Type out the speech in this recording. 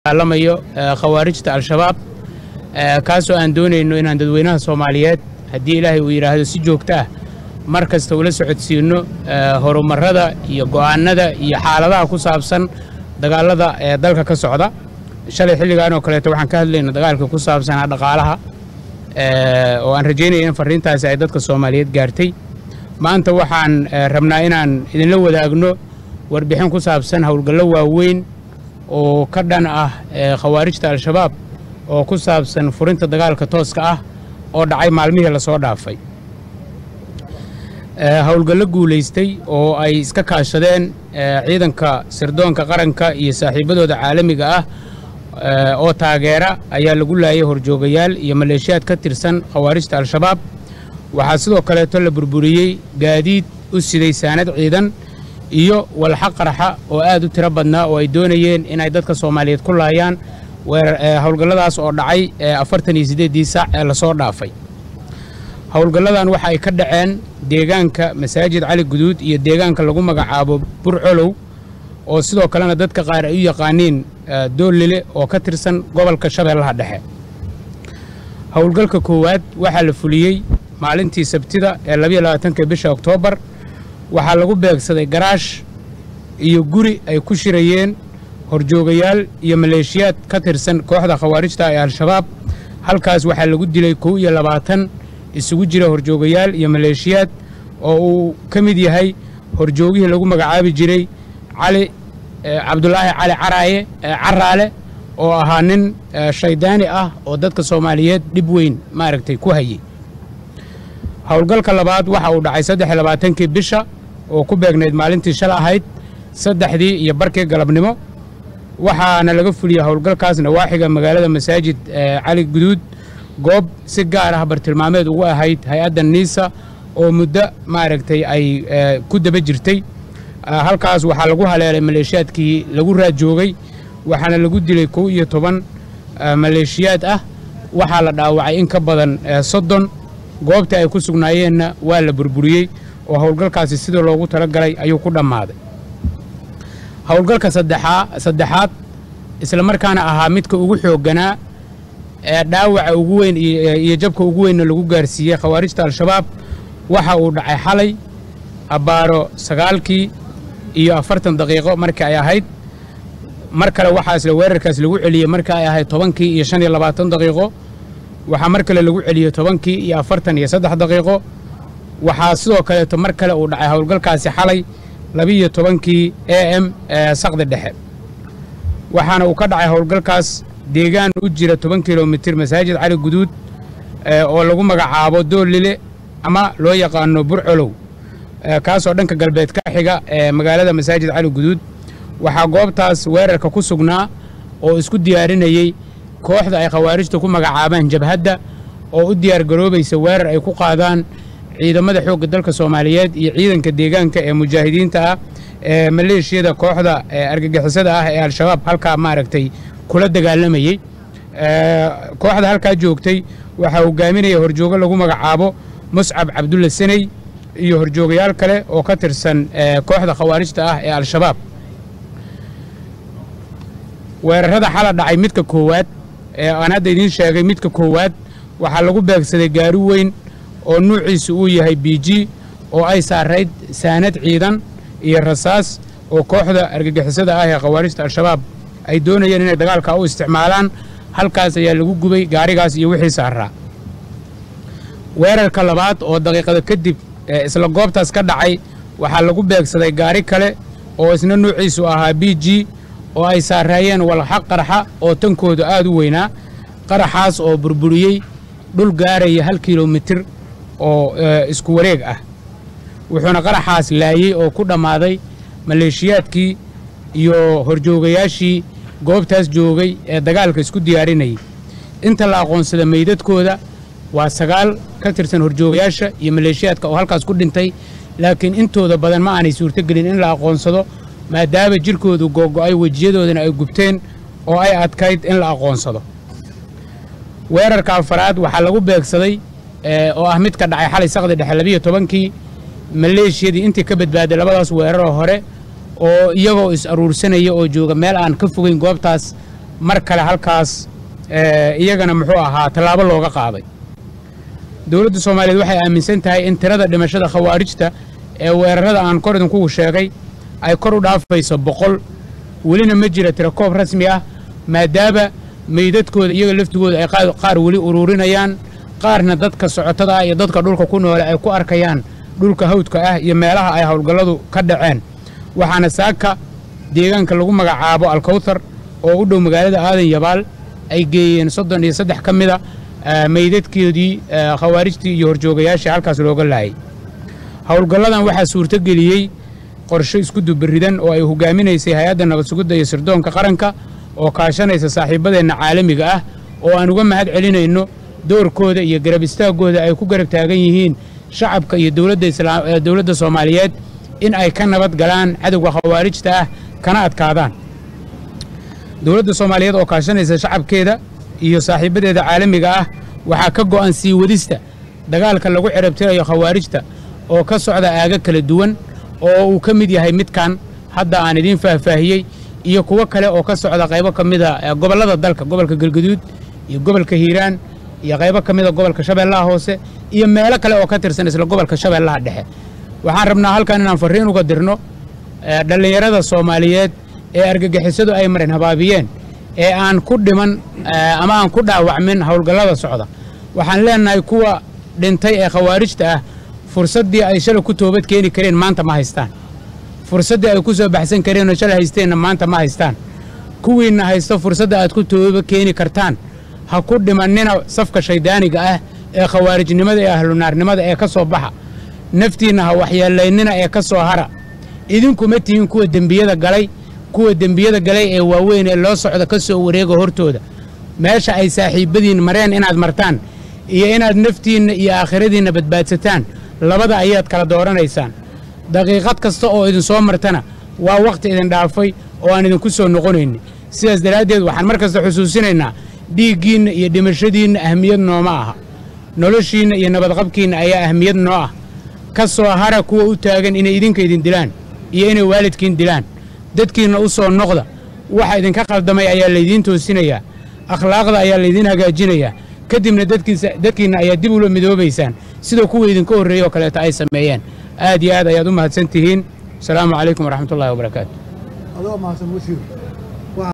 dagaalamayo khawaarijta al-shabaab kaasoo aan doonayno inaan dadweynaha soomaaliyeed haddii ilaahay uu yidhaahdo si joogto ah mar kasta ula socodsiinno horumarrada iyo go'aannada iyo xaaladaha ku saabsan dagaallada ee dalka ka socda shalay xilligan oo kaleeto waxaan ka hadlayna dagaalka ku saabsanaa dhaqaalaha oo aan rajaynaya in farriintaasi ay dadka soomaaliyeed gaartay maanta waxaan rabnaa inaan idinla wadaagno warbixin ku saabsan howlgallo waaweyn oo ka dhan ah khawaarijta al-shabaab oo ku saabsan furinta dagaalka tooska ah oo dhacay maalmihii lasoo dhaafay howlgallo guulaystay oo ay iska kaashadeen ciidanka sirdoonka qaranka iyo saaxiibadooda caalamiga ah oo taageera ayaa lagu laayay horjoogayaal iyo maleeshiyaad ka tirsan khawaarijta al-shabaab waxaa sidoo kaleeto la burburiyey gaadiid u siday saanad ciidan iyo walxa qarxa oo aad u tiro badnaa oo ay doonayeen inay dadka soomaaliyeed ku laayaan howlgalladaas oo dhacay afartan iyo siddeeddii saac ee lasoo dhaafay howlgalladan waxa ay ka dhaceen deegaanka masaajid cali guduud iyo deegaanka lagu magacaabo burcolow oo sidoo kalena dadka qaar ay u yaqaaniin doollile oo ka tirsan gobolka shabeellaha dhexe howlgalka koowaad waxaa la fuliyey maalintii sabtida ee labayo labaatanka bisha oktoobar waxaa lagu beegsaday garaash iyo guri ay ku shirayeen horjoogayaal iyo maleeshiyaad ka tirsan kooxda khawaarijta ee al-shabaab halkaas waxaa lagu dilay kow iyo labaatan isugu jira horjoogayaal iyo maleeshiyaad oo uu ka mid yahay horjoogihii lagu magacaabi jiray cali cabdulaahi cali caraaye caraale oo ahaa nin shayddaani ah oo dadka soomaaliyeed dhib weyn maaragtay ku hayey howlgalka labaad waxa uu dhacay saddex iyo labaatankii bisha oo ku beegnayd maalintii shal ahayd saddexdii iyo barkii galabnimo waxaana laga fuliyey howlgalkaas nawaaxiga magaalada masaajid cali guduud goob si gaar ah bartilmaameed ugu ahayd hay-adda niisa oo muddo maaragtay ay ku daba jirtay halkaas waxaa lagu haleelay maleeshiyaadkii lagu raadjoogay waxaana lagu dilay kow iyo toban maleeshiyaad ah waxaa la dhaawacay in ka badan soddon goobtii ay ku sugnaayeenna waa la burburiyey oo howlgalkaasi sidii loogu talagalay ayuu ku dhammaaday howlgalka saddexaad isla markaana ahaa midka ugu xoogganaa ee dhaawaca ugu weyn iyo jabka ugu weynna lagu gaarsiiyey khawaarijta al-shabaab waxa uu dhacay xalay abbaaro sagaalkii iyo afartan daqiiqo markii ay ahayd mar kale waxaa isla weerarkaas lagu celiyey markii ay ahayd tobankii iyo shan iyo labaatan daqiiqo waxaa mar kale lagu celiyey tobankii iyo afartan iyo saddex daqiiqo waxaa sidoo kaleeto mar kale uu dhacay howlgalkaasi xalay labiiyo tobankii a m saqdi dhexe waxaana uu ka dhacay howlgalkaas deegaan u jira toban kilomitir masaajid cali guduud oo lagu magacaabo doolile ama loo yaqaano burcolow kaasoo dhanka galbeed ka xiga ee magaalada masaajid cali guduud waxaa goobtaas weerarka ku sugnaa oo isku diyaarinayey kooxda ay khawaarijta ku magacaabaan jabhadda oo u diyaar garoobaysa weerar ay ku qaadaan ciidamada xoogga dalka soomaaliyeed iyo ciidanka deegaanka ee mujaahidiinta ah ee maleeshiyada kooxda argagixisada ah ee al-shabaab halkaa maaragtay kula dagaalamayey kooxda halkaa joogtay waxaa hogaaminaya horjoogo lagu magacaabo muscab cabdulla saney iyo horjoogayaal kale oo ka tirsan kooxda khawaarijta ah ee al-shabaab weerarrada xala dhacay midka koowaad ee aan hadda idiin sheegay midka koowaad waxaa lagu beegsaday gaari weyn oo nuuciisu uu yahay b g oo ay saarayd saanad ciidan iyo rasaas oo kooxda argagixisada ah ee khawaarijta al-shabaab ay doonayeen inay dagaalka u isticmaalaan halkaas ayaa lagu gubay gaarigaas iyo wixii saaraa weerarka labaad oo daqiiqada kadib isla goobtaas ka dhacay waxaa lagu beegsaday gaari kale oo isna nuuciisu ahaa b g oo ay saaraayeen walxa qarxa oo tankoodu aad u weynaa qaraxaas oo burburiyey dhul gaaraya hal kilomitir oo isku wareeg ah wuxuuna qaraxaas laayey oo ku dhammaaday maleeshiyaadkii iyo horjoogayaashii goobtaas joogay ee dagaalka isku diyaarinayay inta la aqoonsada meydadkooda waa sagaal ka tirsan horjoogayaasha iyo maleeshiyaadka oo halkaas ku dhintay laakiin intooda badan ma aanay suurtogelin in la aqoonsado maadaama jirkoodu googo'ay wejiyadoodana ay gubteen oo ay adkayd in la aqoonsado weerarka afaraad waxaa lagu beegsaday oo ah midka dhacay xalay saqdi dhexe labiyo tobankii maleeshiyadii intii ka badbaaday labadaas weeraroo hore oo iyagoo is aruursanaya oo jooga meel aan ka fogeyn goobtaas mar kale halkaas iyagana muxuu ahaa tallaabo looga qaaday dowladda soomaaliyeed waxay aaminsan tahay in tirada dhimashada khawaarijta ee weerarada aan kor idinkugu sheegay ay kor u dhaafayso boqol welina ma jira tiro koob rasmi ah maadaama meydadkooda iyaga laftigooda ay qaar weli uruurinayaan qaarna dadka socotada ah iyo dadka dhulka ku noole ay ku arkayaan dhulka hawdka ah iyo meelaha ay howlgalladu ka dhaceen waxaana saaka deegaanka lagu magacaabo alkawtar oo u dhow magaalada aadan yabaal ay geeyeen soddon iyo saddex ka mida meydadkoodii khawaarijtii iyo horjoogayaashii halkaas looga laayay howlgalladan waxaa suurtogeliyey qorsho isku dubaridan oo ay hogaaminaysay hay-adda nabad sugidda iyo sirdoonka qaranka oo kaashanaysa saaxiibbadeenna caalamiga ah oo aan uga mahad celinayno doorkooda iyo garab istaaggooda ay ku garab taagan yihiin shacabka iyo dowladda soomaaliyeed in ay ka nabad galaan cadowga khawaarijta ah kana adkaadaan dowladda soomaaliyeed oo kaashanaysa shacabkeeda iyo saaxiibbadeeda caalamiga ah waxaa ka go'an sii wadista dagaalka lagu cirabtirayo khawaarijta oo ka socda aaga kala duwan oo uu ka mid yahay midkan hadda aan idiin faahfaahiyey iyo kuwo kale oo ka socda qaybo ka mida gobollada dalka gobolka galgaduud iyo gobolka hiiraan iyo qaybo ka mida gobolka shabeellaha hoose iyo meelo kale oo ka tirsan isla gobolka shabeellaha dhexe waxaan rabnaa halkan inaan farriin uga dirno dhallinyarada soomaaliyeed ee argagixisadu ay marin habaabiyeen ee aan ku dhiman ama aan ku dhaawacmin howlgallada socda waxaan leennahay kuwa dhintay ee khawaarijta ah fursaddii ay shalay ku toobad keeni kareen maanta ma haystaan fursaddii ay ku soo baxsan kareenoo shalay haysteenna maanta ma haystaan kuwiinna haysto fursadda aad ku tooba keeni kartaan ha ku dhimannina safka shayddaaniga ah ee khawaarijnimada ee ahlunaarnimada ee ka soo baxa naftiinna ha waxyeelaynina ee ka soo hara idinkuma tihiin kuwa dembiyada galay kuwa dembiyada galay ee waaweyn ee loo socda ka soo wareega hortooda meesha ay saaxiibbadiin mareen inaad martaan iyo inaad naftiinna iyo aakhiradiinna badbaadsataan labada ayaad kala dooranaysaan daqiiqad kasta oo idinsoo martana waa wakhti idin dhaafay oo aan idinku soo noqonayni sidaas daraaddeed waxaan mar kasta xusuusinaynaa dhiiggiinna iyo dhimashadiinna ahmiyad nooma aha noloshiinna iyo nabadqabkiinna ayaa ahmiyad noo ah ka soo hara kuwa u taagan inay idinka idin dilaan iyo inay waalidkiin dilaan dadkiinna u soo noqda waxa idinka qaldamay ayaa laydiin toosinayaa akhlaaqda ayaa laydiin hagaajinayaa kadibna dadkiinna ayaa dib ula midoobaysaan sida kuwa idinka horreeyey oo kaleeta ay sameeyeen aad iyo aad ayaad u mahadsan tihiin asalaamu calaykum waraxmatullahi wabarakaatu